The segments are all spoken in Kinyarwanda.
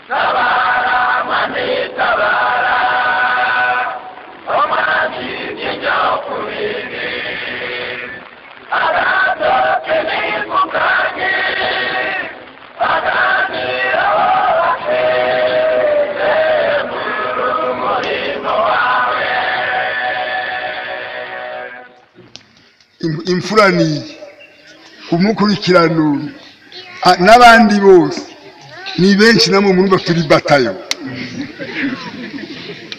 tabara mwami tabara umwami ijya ku bindi abadoke ni ku kanya aganira wose zemura umurimo wawe imfuraniye umukurikirano a- n'abandi bose ni benshi namwe murumva turi batayo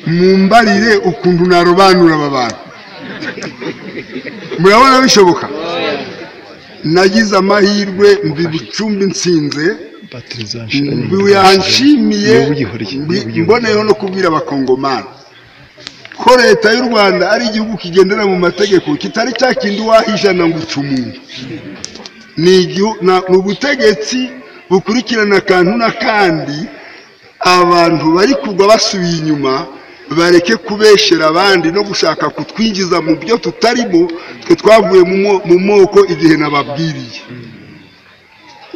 mumbarire ukuntu narobanura aba bantu murabona bishoboka nagize amahirwe mbi bucumbi nsinze mbi yanshimiye mbi- mboneyeho no kubwira abakongomani ko leta y'u rwanda ari igihugu kigendera mu mategeko kitari cya kindi wahijana ngo uca umuntu ni igihu- na- ni ubutegetsi bukurikirana akantu n'akandi abantu bari kugwa basubiye inyuma bareke kubeshera abandi no gushaka kutwinjiza mu byo tutarimo twe twavuye mu mo- mu moko igihe nababwiriye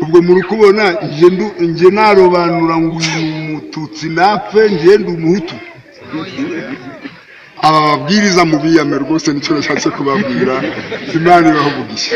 ubwo muri kubona njye ndu- njye narobanura ngo uyu mututsi napfe njye ndi umuhutu aba babwiriza mu biyame rwose nicyo nashatse kubabwira imana ibaho umugisha